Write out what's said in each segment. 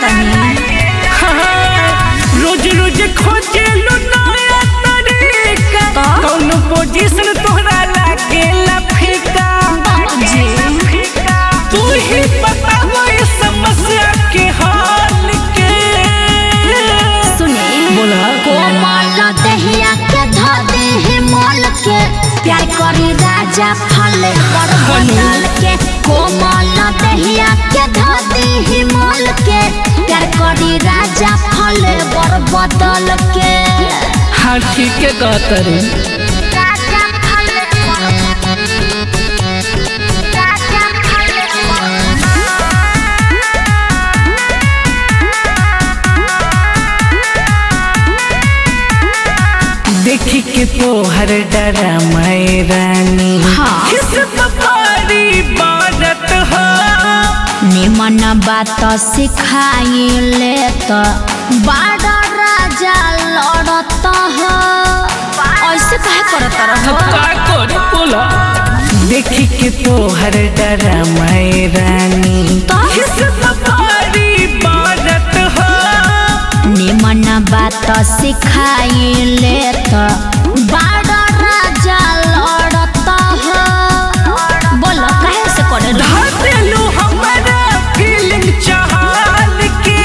तनी रोज रोज खोजे लो नया तरीका तो? कौन पोजीशन तोहरा लागेला फीका जी तू ही बताओ इस समस्या के हाल के सुने बोला कोमल दहिया के ध दे मोल के प्यार करी राजा फले पर बदल के कोमल दहिया के ध दे मोल के प्यार करी राजा फले पर बदल के हाँ ठीक है कहतरी राजा फले पर राजा फले पर देखी के तोहर डरा मैं रानी हाँ। किस बपारी बारत हो निमन बात सिखाइले तो बड़ा राजा लड़त हो ऐसे कहे करत रहो का कर बोला देखी के तोहर डरा मैं रानी तो? किस बपारी बारत हो निमन बात सिखाइले तो बड़ा राजा लड़त हो बोलो कहे से करे रहो धातेलू हमारा फीलिंग चाहल के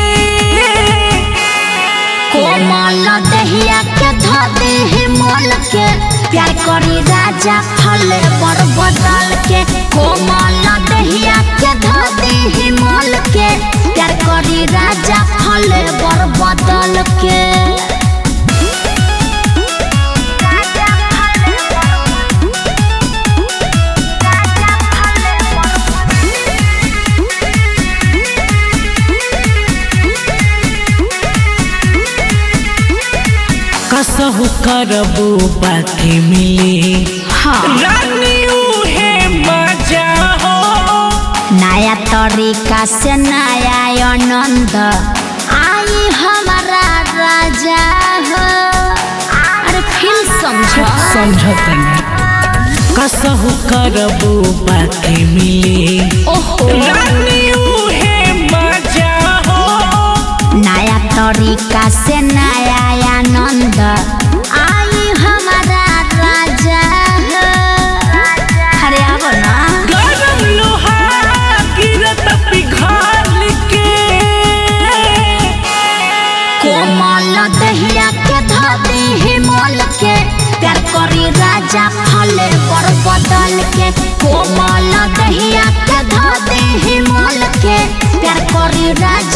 कोमल दहिया के ध दे मोल के प्यार करी राजा फले पर बदल के कोमल दहिया के ध दे मोल के प्यार करी राजा फले पर बदल के कसहु करबू बाकी मिली हाँ रानी उहे मजा हो नया तरीका से नया आनंद आई हमारा राजा हो अरे फील समझो समझतनी कसहु करबू बाकी मिली ओहो रानी उहे मजा हो नया तरीका से नया आनंद आई हमारा राजा हो अरे आवो ना गरम लोहा गिरत पिघाल के कोमल दहिया के धदे मोल के प्यार करी राजा फले पर बदल के कोमल दहिया के धदे मोल के प्यार करी राजा